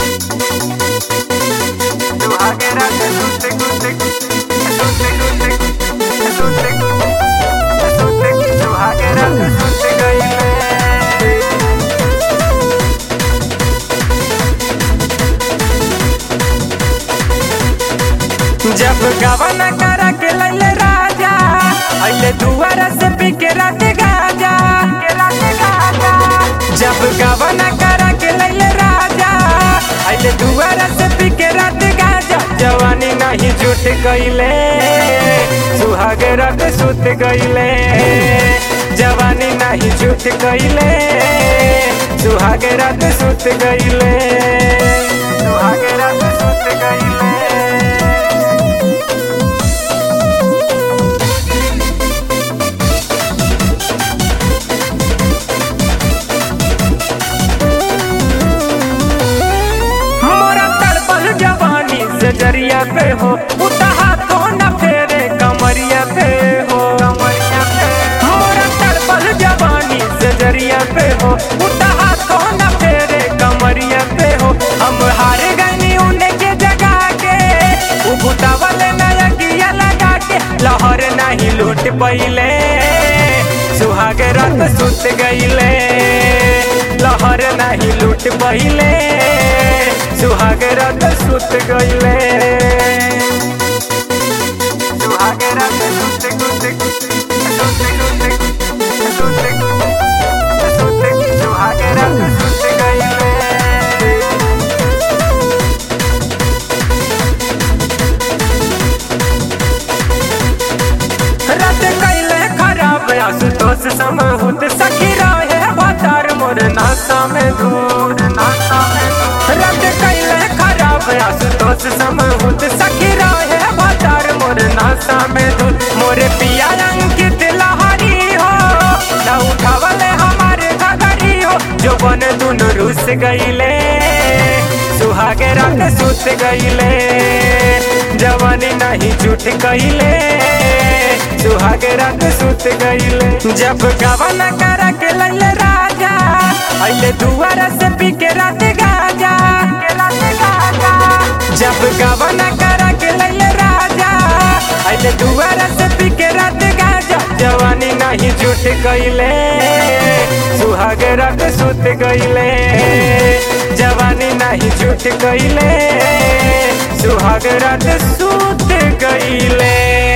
जब गवन कर के लैले राजा अइले दुआरा से पी के रात गाजा जब गवन कर के लैले राजा अइले दुआरा से पी के रात गाजा जवानी नहीं जुट गईले सुहाग रात सुत गईले जवानी नहीं जुट गईले सुहाग रात सुत गईले सुहाग रात सुत गईले मोरा तड़पल जवानी से जरिया पे हो उतहा तो न फेरे कमरिया पे हो मोरा तड़पल जवानी से जरिया पे हो उतहा तो न फेरे कमरिया पे हो हम हार गनी उन्हें के जगा के उबुतावल नया किया लगा के लहर नहीं लूट पहिले सुहाग रात सुत गईले लहर नहीं लूट पहिले सुहाग रात सुत गईले सुहाग रात सुत सुत सुत सुत सुत सुहाग रात सुत गईले रात कैले खराब आशुतोष समहुत सखी रहे बातार मोर नासा में धूर नासा में धूर रात कैले खराब आशुतोष समहुत सखी रहे बातार मोर नासा में धूर मोरे पिया अंकित लहरी हो न उठावले हमारे घगरी हो जो बन दुन रुस गईले सुहाग रात सुत गईले जवानी नहीं झूठ गईले सुहाग रात सुत गईले जब गवन कर के लैले राजा अइले दुआरा से पी के रात गाजा जब गवन कर के लैले राजा अइले दुआरा से पी के रात गाजा जवानी नहीं झूठ गईले सुहाग रात सुत गईले जवानी नहीं झूठ गईले सुहाग रात सुत गईले